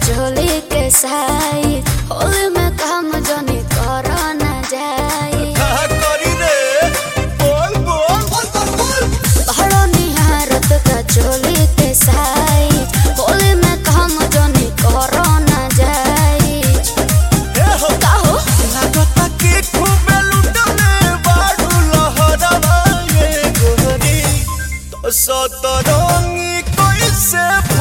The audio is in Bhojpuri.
चोली के साई होली में काम जनी कर न जाई कहा करी रे बोल बोल बड़ो निहारत का चोली के साई होली में काम जनी कर न जाई ए हो काहो लागता कि खूबे लुटले बाडू लहरवा ये गोरी तो सतरंगी कैसे